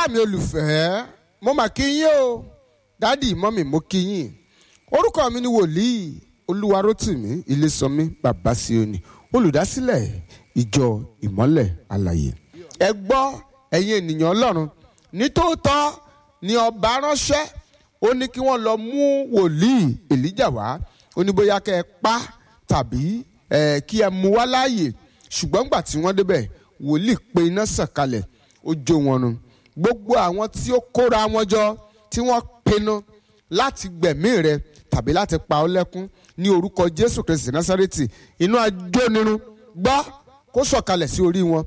mi olùfẹ́ mo mà kí yín o dádì mọ́mì mo kí yín orúkọ mi ni wòlíì olúwarótìmí ilésànmí bàbá síónì olùdásílẹ̀ ìjọ ìmọ́lẹ̀ àlàyé ẹ gbọ́ ẹ̀yin ènìyàn ọlọ́run nítòótọ́ ni ọba ránṣẹ́ ó ní kí wọ́n lọ mú wòlíì èlíjà wá ó ní bóyá kẹ́ ẹ pa tàbí ẹ kí ẹ mú wá láàyè ṣùgbọ́n gbà tí wọ́n débẹ̀ wòlíì pe iná sọ̀kalẹ̀ ó jó wọn nu gbogbo àwọn tí ó kóra wọn jọ tí wọ́n pinnu láti gbẹ̀mí rẹ tàbí láti pa ọ́ lẹ́kún ní orúkọ jésù kristi násárẹ́tì inú ajónirun gbọ́ kó sọ̀kalẹ̀ sí orí wọn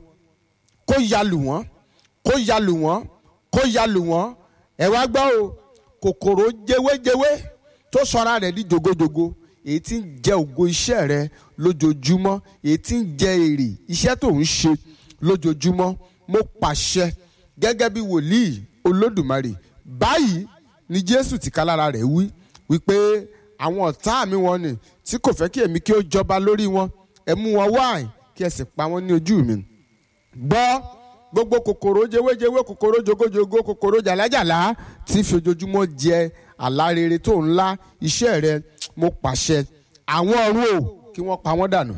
kó yalù wọ́n kó yalù wọ́n kó yalù wọ́n ẹ wá gbọ́ o kòkòrò jewéjewé tó sọra rẹ̀ di jogojogo èyí tí ń jẹ ògo iṣẹ́ rẹ lójoojúmọ́ èyí tí ń jẹ èrè iṣẹ́ tó ń ṣe lójoojúmọ́ mo pàṣẹ gẹ́gẹ́ bí wòlíì olódùmarè báyìí ni jésù tìkálára rẹ̀ wí wípé àwọn ọ̀tá mi wọn ni tí kò fẹ́ kí èmi kí ó jọba lórí wọn ẹ mú wọn wáìn kí ẹ sì pa wọn ní ojú mi gbọ́ gbogbo kòkòrò jewéjewé kòkòrò jogojogo kòkòrò jàlájàlá tí fi ojoojúmọ́ jẹ àlá rere tó ńlá iṣẹ́ rẹ mo pàṣẹ àwọn ọ̀run o kí wọ́n pa wọ́n dànù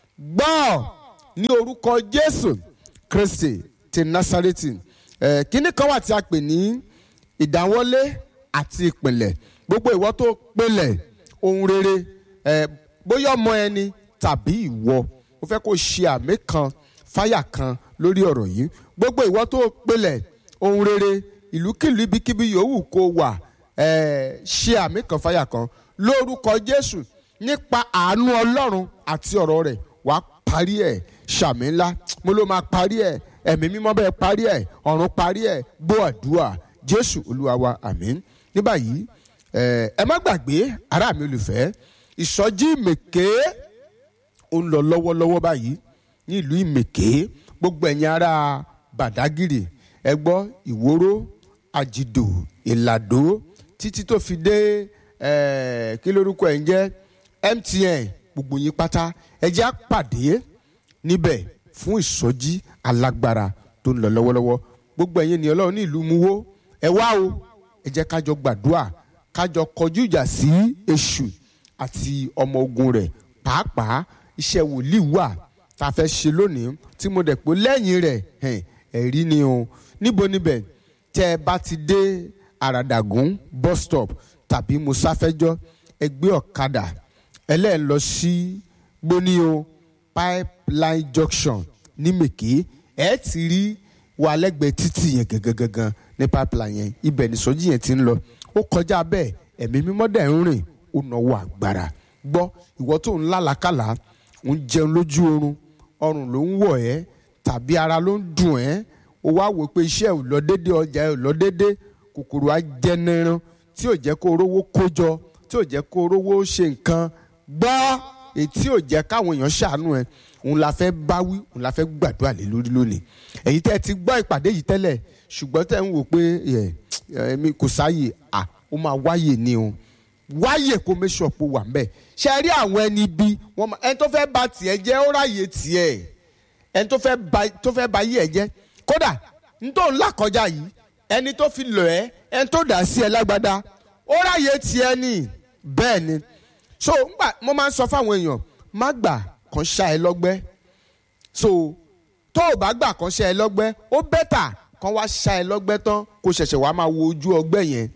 gbọ́ ní orúkọ jésù kristi ti nasareti ẹ̀ kíní kan wà tí a pè ní ìdáwọ́lé àti ìpìlẹ̀ gbogbo ìwọ tó pilẹ̀ ohun rere ẹ̀ bóyá ọmọ ẹni tàbí ìwọ mo fẹ́ kó ṣe àmì kan fáyà kan lórí ọ̀rọ̀ yìí gbogbo ìwọ tó pilẹ̀ ohun rere ìlúkìlú ibikíbi yòówù kó wà ẹ̀ ṣe àmì kan fáyà kan lórúkọ jésù nípa àánú ọlọ́run àti ọ̀rọ̀ rẹ̀ wàá parí ẹ̀ ṣàmì ńlá mo ló máa parí ẹ̀ ẹ̀mí mímọ́ bẹ́ẹ̀ parí ẹ̀ ọ̀run parí ẹ̀ bó àdúrà jésù olúwa wa àmín ní báyìí ẹ má gbàgbé ará mi olùfẹ́ ìsọjí ìmèké ó ń lọ lọ́wọ́lọ́wọ́ báyìí ní ìlú ìmèké gbogbo ẹ̀yin ará bàdágìrì ẹ gbọ́ ìwóró àjìdò ìlàdó títí tó fi dé kí lórúkọ ẹ̀ ń jẹ́ MTN gbogbo yín pátá ẹ jẹ́ á pàdé níbẹ̀ fún ìsọjí alágbára tó ń lọ lọ́wọ́lọ́wọ́ gbogbo ẹ̀yin ènìyàn Ọlọ́run ní ìlú Múwó ẹ wá o ẹ jẹ́ kájọ gbàdúrà kájọ kọjú ìjà sí èṣù àti ọmọ ogun rẹ̀ pàápàá iṣẹ́ wòlíì wà tá a fẹ́ ṣe lónìí tí mo dẹ̀ pé lẹ́yìn rẹ̀ ẹ̀rí ni o níbo níbẹ̀ tẹ́ ẹ bá ti dé àràdàgún bus stop tàbí musafẹ́jọ́ ẹ gbé ọ̀kadà ẹlẹ́ẹ̀ lọ sí gbónío pipeline junction ní mèké ẹ ti rí wà lẹ́gbẹ̀ẹ́ títì yẹn gangan ní pipeline yẹn ibẹ̀ ní sọ́jí yẹn ti ń lọ ó kọjá bẹ́ẹ̀ ẹ̀mí mímọ́ dẹ̀ ń rìn ó náwó agbára gbọ́ ìwọ tó ń lálàkàlà ń jẹun lójú oorun ọrùn ló ń wọ̀ ẹ́ tàbí ara ló ń dùn ẹ́ ó wá wò pé iṣẹ́ ò lọ dédé ọjà ò lọ dédé kòkòrò ajẹniran tí ò jẹ́ kó rówó kójọ tí ò jẹ́ kó rówó ṣe nǹkan gbọ́ ètí ò jẹ́ káwọn èèyàn ṣàánú ẹ̀ òun la fẹ́ báwí òun la fẹ́ gbàdúrà lé lórí lónìí èyí tẹ́ ẹ ti gbọ́ ìpàdé yìí tẹ́lẹ̀ ṣùgbọ́n tẹ́ ń wò pé ẹ̀mí kò sáàyè à ó máa wáyè ni o wáyè kó make sure pé wà ń bẹ̀ ṣe rí àwọn ẹni bí wọ́n máa ẹni tó fẹ́ ba tiẹ̀ jẹ́ ó ráyè tiẹ̀ ẹni tó fẹ́ ba tó fẹ́ ba yí ẹ̀ jẹ́ kódà nítorí ńlá kọjá yìí ẹni tó fi lọ ẹ́ ẹni tó dà sí ẹ lágbádá ó ráyè tiẹ̀ ni bẹ́ẹ̀ ni so ngbà mo máa ń sọ fáwọn èèyàn má gbà kàn ṣá ẹ lọ́gbẹ́ so tó o bá gbà kàn ṣá ẹ lọ́gbẹ́ ó bẹ́tà kàn wá ṣá ẹ lọ́gbẹ́ tán kó ṣẹ̀ṣẹ̀ wá máa wo ojú ọgbẹ́ yẹn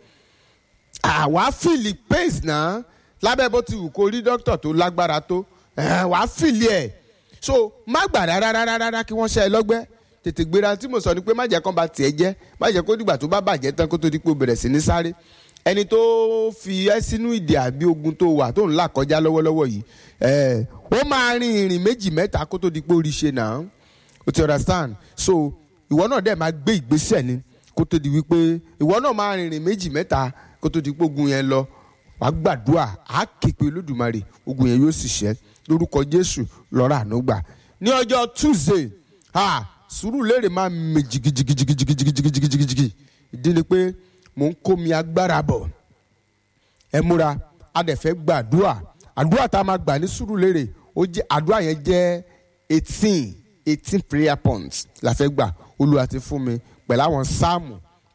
àwa fìlì pace náà lábẹ́ bó ti wù kó rí dókítà tó lágbára tó wàá fìlì ẹ̀ so má gbà rárá rárá kí wọ́n ṣá ẹ lọ́gbẹ́ tètè gbéra tí mo sọ ni pé má jẹ́ kán ba tiẹ̀ jẹ́ má jẹ́ kó dìgbà tó bá bàjẹ́ tán kó tó di pé o bẹ̀rẹ̀ sí ní sáré ẹni tó fi ẹ́ sínú ìdè àbí ogun tó wà tó ń là kọjá lọ́wọ́lọ́wọ́ yìí ẹ̀ ó máa rin ìrìn méjì mẹ́ta kó tó di pé orí ṣe náà o ti understand so ìwọ náà dẹ̀ máa gbé ìgbésẹ̀ ni kó tó di wípé ìwọ náà máa rin ìrìn méjì mẹ́ta kó tó di pé ogun yẹn lọ wàá gbàdúrà á képe olódùmarè ogun yẹn yóò sì ṣẹ lórúkọ jésù lọ́rọ̀ àánú gbà ní ọjọ́ tuesday ah sùúrù lérè máa mì jìgìjìgìjìgìjìgìjìgìjìgì ìdí ni pé mò ń kó mi agbára bọ̀ ẹ múra a dẹ̀ fẹ́ gba àdúrà àdúrà tá a máa gbà ní sùúrù lérè ó jẹ́ àdúrà yẹn jẹ́ eighteen eighteen prayer points la fẹ́ gbà olúwa ti fún mi pẹ̀lú àwọn sáàmù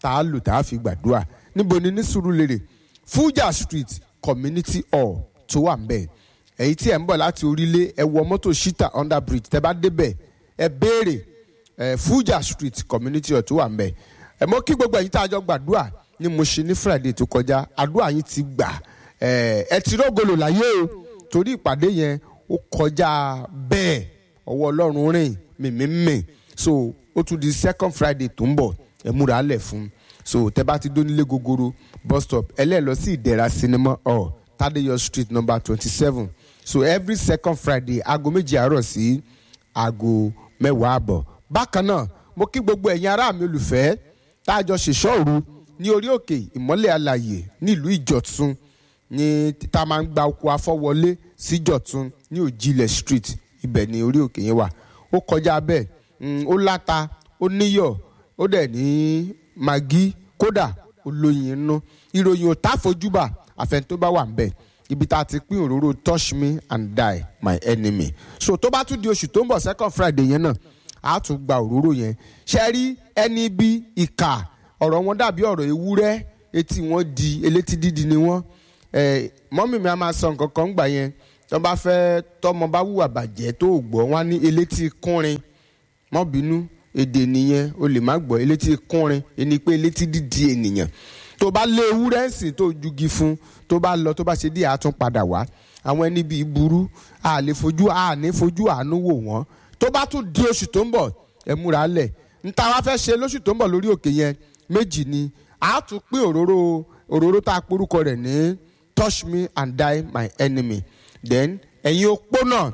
tá a lò tá a fi gbàdúrà níbo ni ní Sùúrùlérè Fuja Street Community Hall tó wà ń bẹ̀ èyí tí ẹ̀ ń bọ̀ láti orílẹ̀ ẹ wọ mọ́tò shita under bridge tẹ́ bá débẹ̀ ẹ béèrè ẹ Fuja Street Community Hall tó wà ń bẹ̀ ẹ mọ́ kí gbogbo ẹ̀yin tá a jọ gbàdúrà ni mo ṣe ní Friday tó kọjá àdúrà yín ti gbà ẹ ẹ ti rógolo láyé o torí ìpàdé yẹn ó kọjá bẹ́ẹ̀ ọwọ́ Ọlọ́run rìn mìmímì so ó tún di second Friday tó ń bọ̀ ẹ múra lẹ̀ fún so tẹ́ bá ti dónílé gogoro bus stop ẹlẹ́ẹ̀ lọ sí ìdẹ̀ra cinema hall Tadeyo street number twenty seven so every second Friday aago méjì àárọ̀ sí aago mẹ́wàá àbọ̀ bákan náà mo kí gbogbo ẹ̀yin ará mi olùfẹ́ tá a jọ ṣèṣọ́ òru ní orí òkè ìmọ́lẹ̀ alàyè nílùú ìjọ̀tún ní tá a máa ń gba oko afọ́wọlé sí ìjọ̀tún ní òjìlẹ̀ street ibẹ̀ ní orí òkè yẹn wà ó kọjá bẹ́ẹ̀ ó láta ó níyọ̀ ó dẹ̀ ní magi kódà ó lóyin inú ìròyìn ò tá fojúbà àfẹn tó bá wà ń bẹ̀ ibi tá a ti pín òróró touch me and die my enemy so tó bá tún di oṣù tó ń bọ̀ second friday yẹn náà a tún gba òróró yẹn ṣe rí ẹni bí ìkà ọ̀rọ̀ wọn dàbí ọ̀rọ̀ ewúrẹ́ etí wọn di elétí dídi ni wọ́n mọ́mì mi a máa sọ nǹkan kan gbà yẹn tó bá fẹ́ tọmọ bá wùwà bàjẹ́ tó gbọ́ wọn á ní elétí kúnrin mọ́ bínú èdè nìyẹn o lè má gbọ́ elétí kúnrin ẹni pé elétí dídi ènìyàn tó bá lé ewúrẹ́ sìn tó jugi fún tó bá lọ tó bá ṣe díẹ̀ á tún padà wá àwọn ẹni bíi burú a lè fojú a ní fojú àánú wò wọ́n tó bá tún di oṣù tó ń bọ̀ ẹ múra lẹ̀ níta wá fẹ́ ṣe lóṣù tó ń bọ̀ lórí òkè yẹn méjì ni a tún pín òróró òróró tá a porúkọ rẹ̀ ní touch me and die my enemy then ẹ̀yin opó náà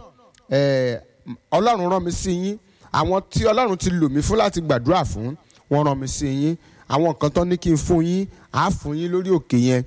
ọlọ́run rán mi sí yín àwọn tí ọlọ́run ti lò mí fún láti gbàdúrà fún wọ́n rán mi sí yín àwọn nǹkan tó ní kí n fún yín á fún yín lórí òkè yẹn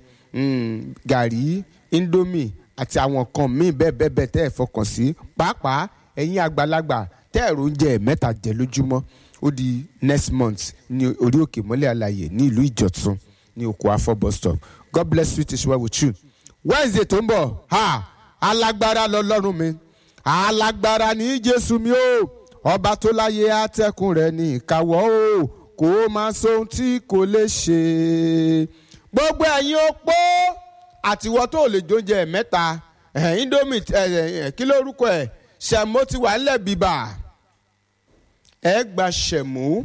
gàrí indomie àti àwọn nǹkan míì bẹ́ẹ̀ bẹ́ẹ̀ bẹ́ẹ̀ tẹ́ ẹ̀ fọkàn sí pàápàá ẹ̀yin àgbàlagbà tẹ́ ẹ̀rọ oúnjẹ mẹ́ta jẹ lójúmọ́ ó di next month ní orí òkè mọ́lẹ̀ àlàyé ní ìlú ìjọ̀tún ní oko afọ bus stop god bless you is well with you wednesday tó ń bọ̀ ha alágbára lọ́lọ́run mi alágbára ní jésù mi o ọba tó láyé àtẹkùn rẹ̀ ní ìkáwọ́ o kò máa sóhun tí kò lè ṣe gbogbo ẹ̀yin opó àtiwọ́ tó lè jóúnjẹ mẹ́ta indomie kí lórúkọ ẹ̀ ṣẹ̀mó ti wà nílẹ̀ bíbà ẹ gba ṣẹ̀mó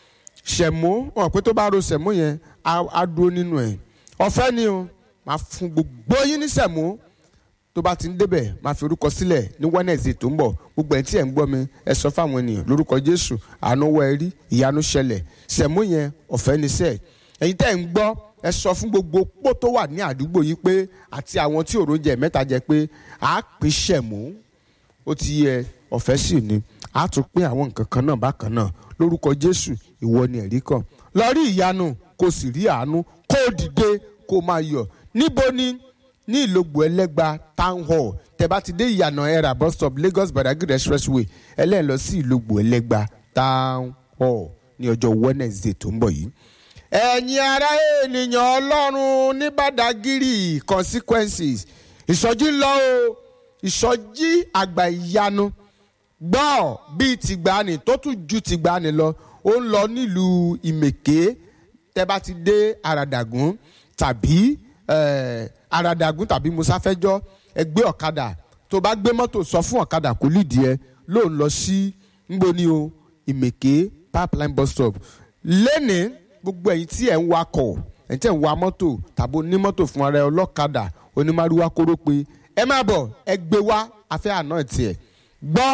ṣẹ̀mó wọn pé tó bá ro ṣẹ̀mó yẹn á dúró nínú ẹ̀ ọ̀fẹ́ ni o máa fún gbogbo yín ní ṣẹ̀mó tó bá ti ń débẹ̀ máa fi orúkọ sílẹ̀ ní Wednesday tó ń bọ̀ gbogbo ẹ̀ tí ẹ̀ ń gbọ́ mi ẹ sọ fáwọn ènìyàn lórúkọ Jésù àánú wọ ẹ rí ìyanu ṣẹlẹ̀ ṣẹ̀mó yẹn ọ̀fẹ́ ni sẹ́ẹ̀ ẹ̀yin tẹ́ ẹ̀ ń gbọ́ ẹ sọ fún gbogbo pó tó wà ní àdúgbò yìí pé àti àwọn tí òrò jẹ mẹ́ta jẹ pé à pín ṣẹ̀mó ó ti yẹ ọ̀fẹ́ sì ni a tún pín àwọn nǹkan kan náà bákan náà lórúkọ Jésù ìwọ ni ẹ̀rí kan lọ rí ìyanu kó sì rí àánú kó dìde kó máa yọ̀ níbo ni ní ìlógbò ẹlẹ́gba town hall tẹ́ bá ti dé ìyànà ẹ̀rà bus stop Lagos Badagry expressway ẹlẹ́yìn lọ sí ìlógbò ẹlẹ́gba town hall ní ọjọ́ Wednesday tó ń bọ̀ yìí ẹ̀yin ará ènìyàn ọlọ́run ní Badagry consequences ìsọjí ń lọ o ìsọjí àgbà ìyanu gbọ́ bíi tìgbàanì tó tún ju tìgbàanì lọ ó ń lọ nílùú ìmẹ̀ké tẹ́ bá ti dé àràdàgún tàbí àràdàgún tàbí musafẹ́jọ́ ẹ gbé ọ̀kadà tó bá gbé mọ́tò sọ fún ọ̀kadà kó lídìí ẹ ló ń lọ sí nboni o ìmẹ̀ké pipeline bus stop lẹ́nìí gbogbo ẹ̀yin tí ẹ̀ ń wakọ̀ ẹ̀yin tí ẹ̀ ń wa mọ́tò tàbí onímọ́tò fún ara ẹ ọlọ́kadà onímàrúwá kóró pé ẹ má bọ̀ ẹ gbé wá afẹ́ àná tiẹ̀ gbọ́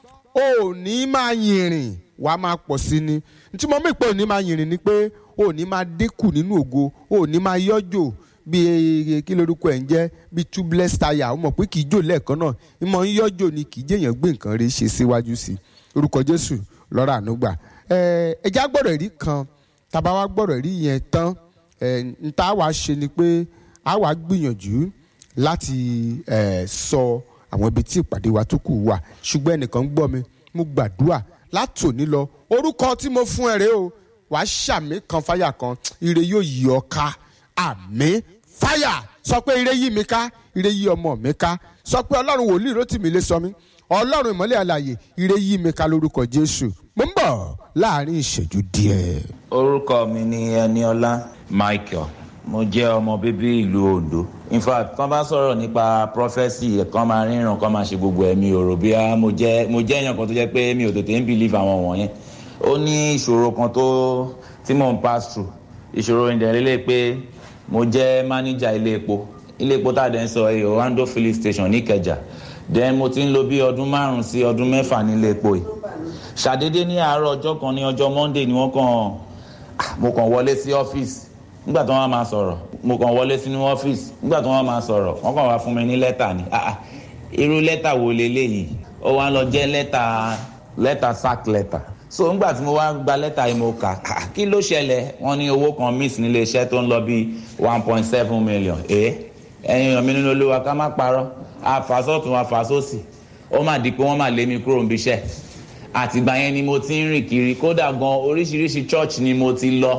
ò ní máa yìnrìn wà á máa pọ̀ sí ni ntí mo mí pé ò ní máa yìnrìn ni pé ò ní máa dínkù nínú ògo ò ní máa yọ́jò bí kí lorúkọ ẹ̀ ń jẹ́ bí tubeless tire ó mọ̀ pé kì í jò lẹ́ẹ̀kan náà ìmọ̀ ń yọ́jò ni kì í jẹ́yàn gbé nǹkan rí ṣe síwájú sí orúkọ Jésù lọ́rọ̀ ànúgbà ẹ̀ẹ́dẹ́gbà gbọ́dọ̀ rí kan tàbá wa gbọ́dọ̀ rí yẹn tán n ta wàá ṣe ni pé a wàá gbìyànjú láti sọ àwọn ibi tí ìpàdé wa tó kù wà ṣùgbọ́n ẹnìkan ń gbọ́ mi mo gbàdúrà látòní lọ orúkọ tí mo fún ẹ rèé o wàá ṣàmì kan fáyà kan ire yóò yí ọ ká àmì fáyà sọ pé ire yí mi ká ire yí ọmọ mi ká sọ pé ọlọ́run wòlíì Rótìmí lè sọ mí ọlọ́run ìmọ́lẹ̀ àlàyé ire yí mi ká lórúkọ Jésù mo ń bọ̀ láàrin ìṣẹ́jú díẹ̀. orúkọ mi ni Ẹniọlá Michael mo jẹ́ ọmọ bíbí ìlú Ondo in fact tán bá sọ̀rọ̀ nípa prophesy kan máa ríran kan máa ṣe gbogbo ẹ̀mí òrò bí mo jẹ́ mo jẹ́ èèyàn kan tó jẹ́ pé mi ò tètè ń believe àwọn wọ̀nyẹn ó ní ìṣòro kan tó tí mò ń pass through ìṣòro ìdẹ̀rẹ́lẹ̀ pé mo jẹ́ manager ilé epo ilé epo tá a dẹ̀ ń sọ èyí Orlando filling station ní Ìkẹjà then mo ti ń lò bí ọdún márùn sí ọdún mẹ́fà nílé epo yìí ṣàdédé ní àárọ̀ ọjọ́ kan ní ọjọ́ Monday ni wọ́n kàn mo kàn wọlé sí ọ́fíìsì nígbà tí wọ́n máa sọ̀rọ̀ mo kàn wọlé sínú ọ́fíìsì nígbà tí wọ́n máa sọ̀rọ̀ wọ́n kàn wá fún mi ní lẹ́tà ni irú lẹ́tà wo leléyìí ó wá lọ jẹ́ lẹ́tà lẹ́tà sack letter so nígbà tí mo wá gba lẹ́tà yìí mo kà kí ló ṣẹlẹ̀ wọ́n ní owó kan miss nílé iṣẹ́ tó ń lọ bí one point seven million ẹ̀ ẹ̀yin èèyàn mi nínú olúwa ká má parọ́ àfàsọ́tún àfàsọ́sì ó mà di pé wọ́n mà lé mi kúrò níbi iṣẹ́ àtìgbà yẹn ni mo ti ń rìn kiri kódà gan oríṣiríṣi church ni mo ti lọ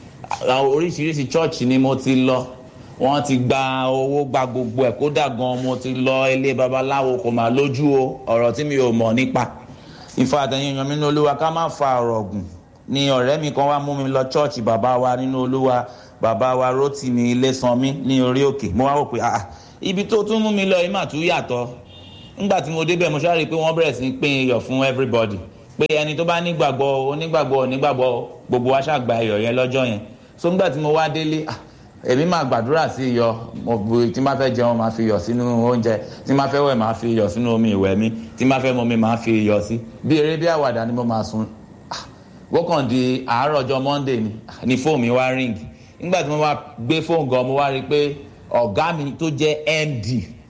oríṣiríṣi church ni mo ti lọ wọ́n ti gba owó gba gbogbo ẹ̀ kódà gan mo ti lọ ilé babaláwo kò má lójú o ọ̀rọ̀ tí mi ò mọ̀ nípa ìfà àtẹ̀yìn èèyàn mi nínú olúwa ká má fa ọ̀rọ̀ gùn ni ọ̀rẹ́ mi kan wá mú mi lọ church bàbá wa nínú olúwa bàbá wa Rótìmí Ilésanmí ní orí òkè mo wá wò pé ah ibi tó tún mú mi lọ yìí mà tún yàtọ̀ nígbà tí mo débẹ̀ mo ṣáà rí i pé wọ́n bẹ̀rẹ̀ sí í pín iyọ̀ fún everybody pé ẹni tó bá nígbàgbọ́ onígbàgbọ́ onígbàgbọ́ gbogbo wa ṣàgbà iyọ̀ yẹn lọ́jọ́ yẹn so nígbà tí mo wá délé èmi máa gbàdúrà sí iyọ̀ mo bu tí máa fẹ́ jẹun máa fi iyọ̀ sínú oúnjẹ tí máa fẹ́ wẹ̀ máa fi iyọ̀ sínú omi ìwẹ̀ mi tí máa fẹ́ mu mi máa fi iyọ̀ sí bí eré bí àwàdà ni mo máa sun wọ́kàn di àárọ̀ ọjọ́ monday ni ni fóònù mi wá ring nígbà tí mo wá gbé fóònù gan mo wá rí i pé ọ̀gá mi tó jẹ́ md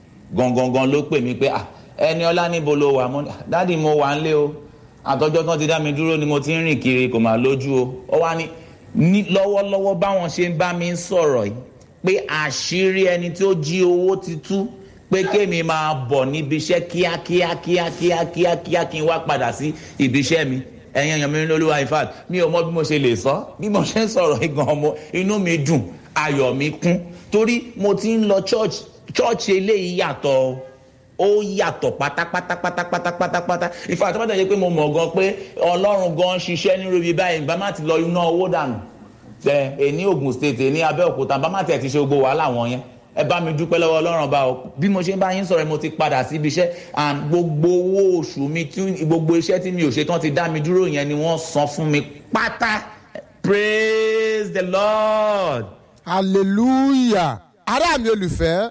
gangan ló pè mí pé ẹni ọlá níbo ló wà mo dáàdi mo wà ń lé o àtọjọ́ tán ti dá mi dúró ni mo ti ń rìn kiri kò máa lójú o ó wá ní ní lọ́wọ́lọ́wọ́ báwọn ṣe ń bá mi sọ̀rọ̀ yìí pé àṣírí ẹni tó jí owó ti tú pé kémi máa bọ̀ níbi iṣẹ́ kíákíá kíákíá kíákíá kí n wá padà sí ibi iṣẹ́ mi ẹ̀yin èèyàn mi ní olúwa in fact mi ò mọ bí mo ṣe lè sọ bí mo ṣe ń sọ̀rọ̀ igan ọmọ inú mi dùn ayọ̀ mi kún torí mo ti ń lọ church church eléyìí yàtọ̀ ó yàtọ̀ pátápátá pátápátá pátápátá ìfà tó bá dẹ̀ yẹ pé mo mọ̀ gan pé ọlọ́run gan ṣiṣẹ́ nírú ibi báyìí bá má ti lọ iná owó dànù ẹ èní Ògùn state èní Abẹ́òkúta bá má tiẹ̀ ti ṣe gbogbo wàhálà wọn yẹn ẹ bá mi dúpẹ́ lọ́wọ́ ọlọ́run bá o bí mo ṣe ń bá yín sọ̀rọ̀ mo ti padà síbi iṣẹ́ and gbogbo owó oṣù mi tí gbogbo iṣẹ́ tí mi ò ṣe tán ti dá mi dúró yẹn ni wọ́n san fún mi pátá praise the lord. hallelujah ará mi olùfẹ́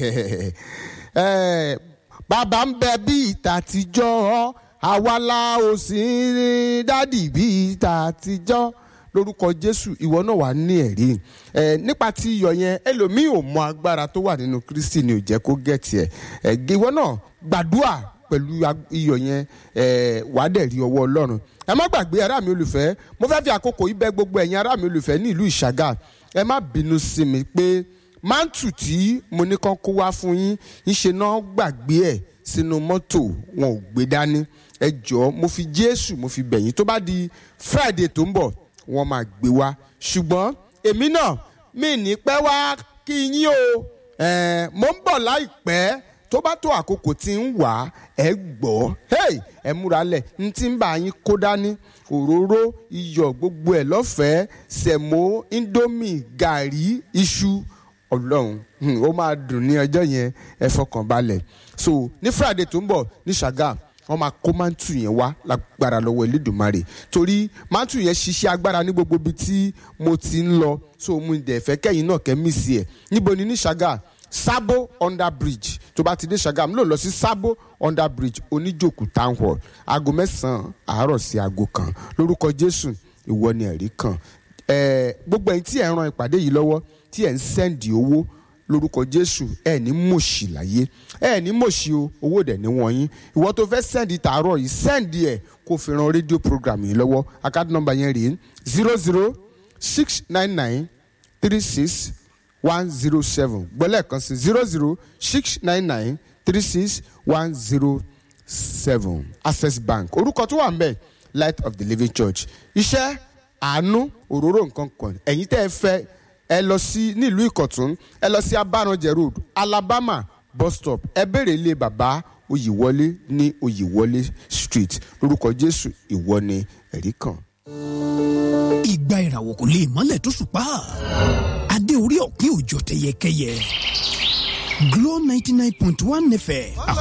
bàbá ń bẹ bí ìta àtijọ́ àwa la ò sí rí dádì bí ìta àtijọ́ lórúkọ jésù ìwọ náà wà ní ẹ̀rí ẹ nípa tí iyọ̀ yẹn ẹlòmíì ò mọ agbára tó wà nínú kristi ni ò jẹ́ kó gẹ̀tì ẹ̀ ẹ ìwọ náà gbàdúrà pẹ̀lú iyọ̀ yẹn ẹ wàá dẹ̀ rí ọwọ́ ọlọ́run ẹ má gbàgbé ará mi olùfẹ́ mo fẹ́ fi àkókò yìí bẹ̀ gbogbo ẹ̀yin ará mi olùfẹ́ ní ìlú ìṣàgà ẹ má bínú sí mi pé mántù tí mo ní kán kó wá fún yín ńṣe náà gbàgbé ẹ̀ sínú mọ́tò wọn ò gbé dání ẹ jọ̀ọ́ mo fi jésù mo fi bẹ̀yìn tó bá di friday tó ń bọ̀ wọ́n máa gbé wá ṣùgbọ́n èmi náà mi ní pẹ́ wá kí yín o mo ń bọ̀ láìpẹ́ tó bá tó àkókò tí ń wà ẹ gbọ́ ẹ múra lẹ̀ n tí ń bá yín kó dání òróró iyọ̀ gbogbo ẹ̀ lọ́fẹ̀ẹ́ sẹ̀mó indomie gàrí iṣu ọlọ́run ó máa dùn ní ọjọ́ yẹn ẹ fọkàn balẹ̀ so ní friday tó ń bọ̀ ní ṣàgàm wọ́n máa kó mántù yẹn wá lágbára lọ́wọ́ elédùnmarè torí mántù yẹn ṣiṣẹ́ agbára ní gbogbo ibi tí mo ti ń lọ so mo dẹ̀ fẹ́ kẹ́yìn náà kẹ́ mí sí ẹ̀ níbo ni ní ṣàgàm sabo under bridge tó bá ti dé ṣàgàm ló lọ sí sabo under bridge oníjòkù town hall aago mẹ́sàn-án àárọ̀ sí aago kan lórúkọ jésù ìwọ ni ẹ̀rí kan gbogbo ẹ̀yin tí ẹ̀ ń ran ìpàdé yìí lọ́wọ́ tí ẹ̀ ń sẹ́ǹdì owó lórúkọ jésù ẹ ní mòṣì láyé ẹ ní mòṣì o owó dẹ̀ ní wọ̀nyí ìwọ tó fẹ́ sẹ́ǹdì tààrọ̀ yìí sẹ́ǹdì ẹ̀ kó fi ran rédíò program yìí lọ́wọ́ àkáàdì nọ́mbà yẹn rèé zero zero six nine nine three six one zero seven gbọ́lẹ̀ kan sí zero zero six nine nine three six one zero seven access bank orúkọ tó wà ń bẹ̀ light of the living church iṣẹ́ àánú òróró nǹkan kan ẹ̀yin tẹ́ ẹ fẹ́ ẹ lọ sí nílùú ìkọ̀tún ẹ lọ sí abáranjẹ road alabama bus stop ẹ béèrè ilé bàbá oyèwọlé ní oyèwọlé street lórúkọ jésù ìwọ ni ẹ̀rí kan. ìgbà ìràwọ̀ kò lè mọ́lẹ̀ tó ṣùpá adé orí ọ̀kín òjò tẹyẹkẹyẹ Glo ninety nine point one nẹfẹ̀